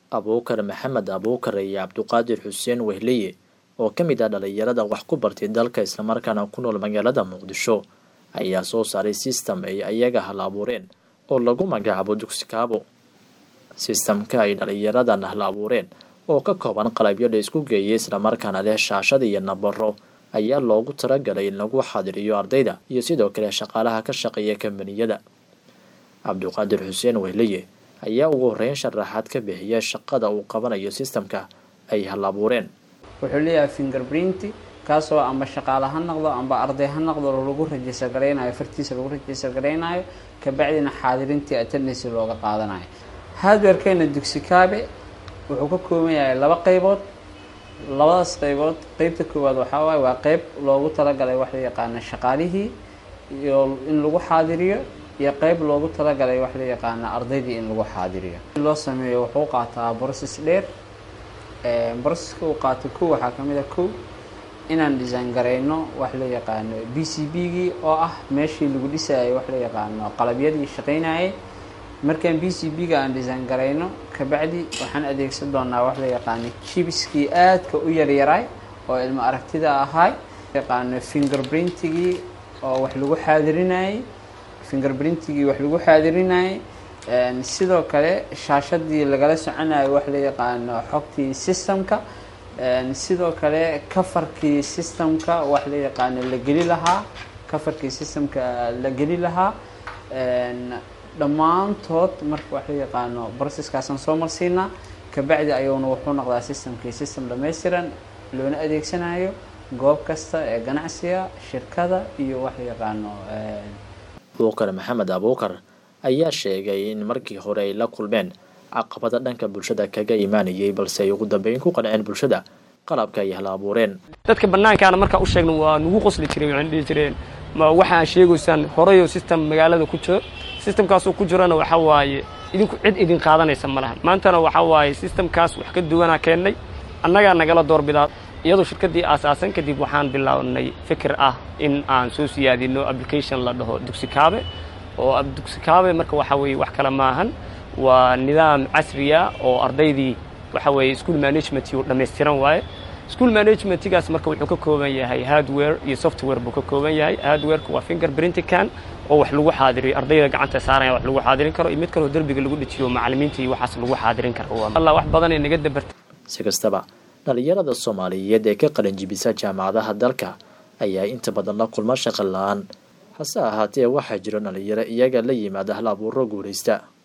abuukar maxamed abuukar iyo cabduqaadir xuseen wehliye oo ka mid ah dhalinyarada wax ku bartay dalka islamarkaana ku nool magaalada muqdisho ayaa soo saaray sistem ay ayaga hal abuureen oo lagu magacaabo dugsikaabo sistamka ay dhalinyaradan hal abuureen oo ka kooban qalabyo la isku geeyay islamarkaana leh shaashad iyo nabaro ayaa loogu talagalay in lagu xadiriyo ardayda iyo sidoo kale shaqaalaha ka shaqeeya kambaniyada cabduqaadir xuseen wehliye ayaa ugu horeyn sharaxaad ka bixiya shaqada uu qabanayo sistamka ay hal abuureen wuxuu leeyahay fingerprinti kaasoo amba shaqaale ha noqdo amba arday ha noqdo lagu rajistar garaynayo fartiisa lagu rajistar garaynayo kabacdina xaadirintii attendance looga qaadanayo hardwarekeena dugsikaabe wuxuu ka kooban yahay laba qeybood labadaas qeybood qeybta koowaad waxaa waaye waa qeyb loogu talagalay wax la yaqaana shaqaalihii iyo in lagu xaadiriyo iyo qeyb loogu talagalay wax la yaqaana ardaydii in lagu xaadiriyo loo sameeyo wuxuu qaataa process dheer processka uu qaato kow waxaa kamid a kow inaan design garayno wax la yaqaano b c b gii oo ah meeshii lagu dhisayay wax la yaqaano qalabyadii shaqaynayay markaan b c b ga aan design garayno kabacdi waxaan adeegsan doonaa wax la yaqaano jibiskii aadka u yaryaray oo ilmo aragtida ahay yaqaano fingerprintigii oo wax lagu xaadirinayay fingerprintigii wax lagu xaadirinayay sidoo kale shaashadii lagala soconayo wax la yaqaano xogtii systemka sidoo kale kafarkii systemka wax la yaqaano la geli lahaa kafarkii systemka la geli lahaa dhammaantood marka wax la yaqaano processkaasaan soo marsiinaa kabacdi ayuuna wuxuu noqdaa systemkii system dhammaystiran loona adeegsanayo goob kasta ee ganacsiga shirkada iyo wax la yaqaano abuukar maxamed abuukar ayaa sheegay in markii hore ay la kulmeen caqabada dhanka bulshada kaga imaanayay balse ay ugu dambeyn ku qanceen bulshada qalabka ay hala abuureen dadka banaankaana markaa u sheegna waa nagu qosli jireen waxaan dhihi jireen ma waxaa sheegaysaan horeyo system magaalada ku jiro systemkaasoo ku jirana waxa waaye idinku cid idin qaadanaysa ma lahan maantana waxa waaye systemkaas wax ka duwanaa keennay annagaa nagala doorbidaa iyadoo shirkaddii aasaasan kadib waxaan bilownay fikir ah in aan soo siyaadino application la dhaho dugsikaabe oo dugsikaabe marka waxa weeye wax kale maahan waa nidaam casriya oo ardaydii waxa weeye school management uu dhammaystiran waaye school managementigaas marka wuxuu ka kooban yahay hardware iyo software buu ka kooban yahay hardwareka waa fingerprintican oo wax lagu xaadiriyo ardayda gacanta saaraya wax lagu xaadirin karo iyo mid kaloo derbiga lagu dhejiyo macallimiinta iyo waxaas lagu xaadirin karo allah wax badan ay naga dabartay si kastaba dhalinyarada soomaaliyeed ee ka qalanjibisa jaamacadaha dalka ayaa inta badan la kulma shaqo la-aan hase ahaatee waxaa jiro dhalinyaro iyaga la yimaada hal abuuro guulaysta